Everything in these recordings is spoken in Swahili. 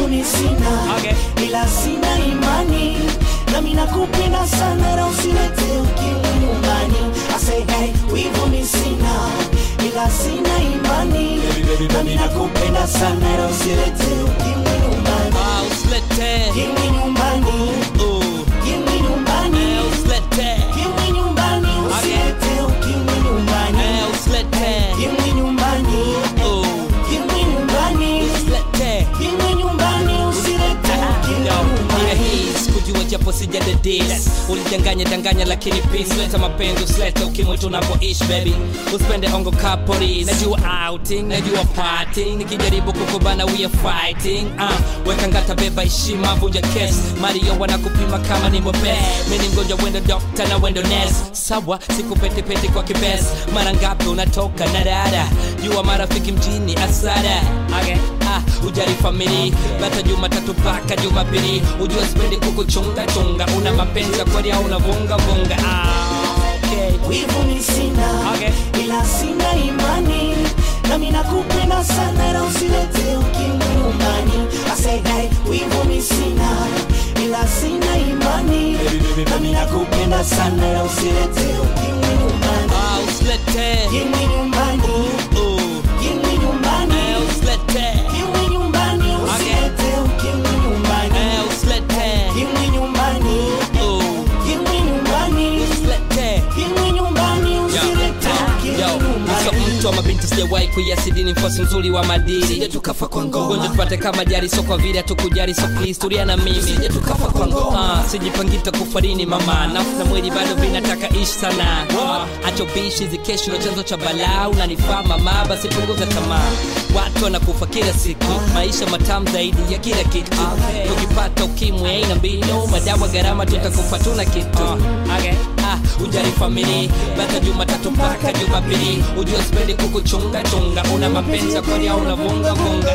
wivu ni sina Okay. ila sina imani nami nakupenda sana na usilete ukimwi nyumbani I say hey, wivu ni sina ila sina imani nami nakupenda sana na usilete ukimwi nyumbani Ah, usilete ukimwi nyumbani Uh, ukimwi nyumbani eh, usilete ukimwi nyumbani usilete ukimwi nyumbani Eh, usilete ukimwi nyumbani Uh, ukimwi nyumbani usilete ukimwi nyumbani usilete ukimwi Yo, nia nyumbani hii sikujua japo sijadedis ulidanganya danganya lakini peace leta mapenzi usilete ukimwi tunapoishi baby usipende ongo kapori najua outing najua parting nikijaribu kukubana we are fighting uh, weka ngata beba heshima vunja kes mario wanakupima kama ni mobe mini mgonjwa wendo dokta na wendo nes sawa sikupetepete kwa kibes mara ngapi unatoka na dada jua marafiki mjini asara okay. ah, ujari famili bata jumatatu mpaka jumapili ujua sipendi kukuchunga chunga una mapenzi ya kweli au unavunga vunga ah, okay. wivu ni sina Okay. ila sina imani nami nakupenda sana na usilete ukimwi nyumbani I say hey, wivu ni sina ila sina imani nami nakupenda sana na usilete ukimwi nyumbani Ah, usilete ukimwi nyumbani uh, ukimwi nyumbani eh, usilete ukimwi nyumbani usilete ukimwi nyumbani eh, usilete ukimwi nyumbani uh, ukimwi nyumbani usilete ukimwi nyumbani usilete ukimwi Yo, mso nyumbani mtu wa mabinti sijawahi kuiasidini mfosi mzuri wa madili sije tukafa kwa ngoma ugonjwa tupate kama jari so kwa vile hatukujali so please tulia na mimi sije tukafa kwa ngoma ah, sijipangita kufarini mama nafsi na mwili bado vinataka ishi sana ah, acho bishi zikesho chanzo cha balaa unanifaa mama basi punguza tamaa watu wanakufa kila siku maisha matamu zaidi ya kila kitu tukipata ukimwi aina mbinu madawa gharama tutakufa tuna kitu okay. ah, ujali famili bata jumatatu mpaka jumapili ujua sipendi kukuchunga chunga una mapenzi ya kweli au unavunga vunga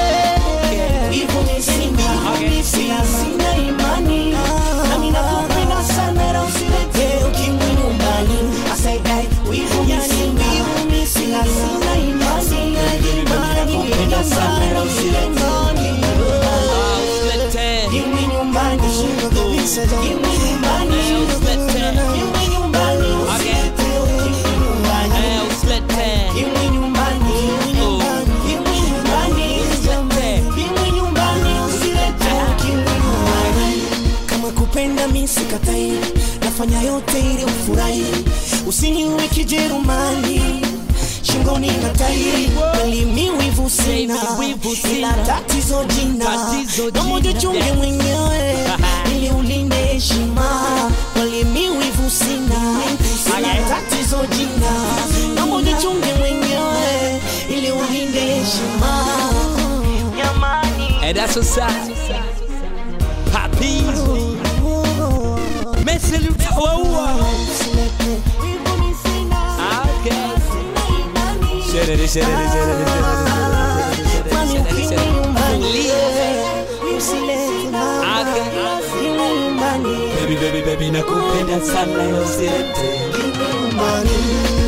Wivu ni sina, ila sina imani nami nakupenda sana na usilete ukimwi nyumbani I say hey, wivu ni sina, ila sina imani nami nakupenda sana na usilete ukimwi nyumbani Ah, usilete Ukimwi nyumbani, ukimwi nyumbani, ukimwi nyumbani, usilete ukimwi nyumbani eh, usilete Ukimwi nyumbani, ukimwi nyumbani, ukimwi nyumbani, usilete ukimwi nyumbani. Kama kupenda mi sikatai, nafanya yote ili ufurahi, usiniwe kijerumani shingoni na tai melimi wivu sina Wivu sina. ila tatizo jina Tatizo namoja jina. chunge mwenyewe ili ulinde heshima walimi wivu sina ila tatizo jina namoja chunge mwenyewe ili ulinde heshima Jamani. And that's what's up. Happy. Messi Lutawa. Okay. Sherere, sherere, sherere, sherere, Kwani sherere, ukimwi sherere. nyumbani, Tulia. usilete na- Okay. ukimwi nyumbani, Baby, baby, baby, nakupenda sana usilete ukimwi nyumbani.